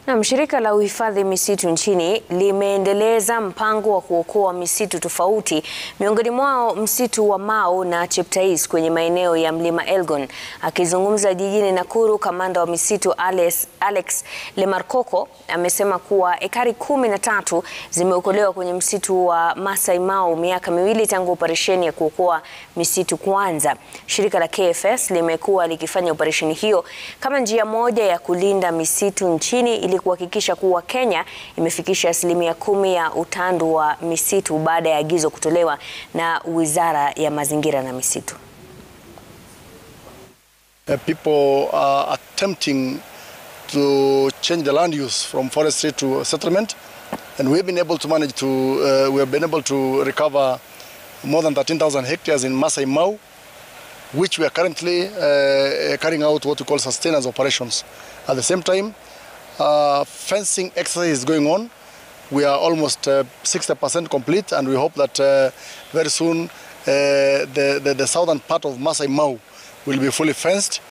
Na shirika la uhifadhi misitu nchini limeendeleza mpango wa kuokoa misitu tofauti, miongoni mwao msitu wa Mau na Cheptais kwenye maeneo ya Mlima Elgon. Akizungumza jijini Nakuru, kamanda wa misitu Alex, Alex Lemarkoko amesema kuwa ekari kumi na tatu zimeokolewa kwenye msitu wa Masai Mau miaka miwili tangu operesheni ya kuokoa misitu kuanza. Shirika la KFS limekuwa likifanya operesheni hiyo kama njia moja ya kulinda misitu nchini ili kuhakikisha kuwa Kenya imefikisha asilimia kumi ya utandu wa misitu baada ya agizo kutolewa na Wizara ya Mazingira na Misitu. Uh, people are attempting to change the land use from forestry to settlement and we've been able to manage to uh, we have been able to recover more than 13,000 hectares in Masai Mau which we are currently uh, carrying out what we call sustenance operations. At the same time, uh, fencing exercise is going on. We are almost uh, 60% complete and we hope that uh, very soon uh, the, the, the southern part of Masai Mau will be fully fenced.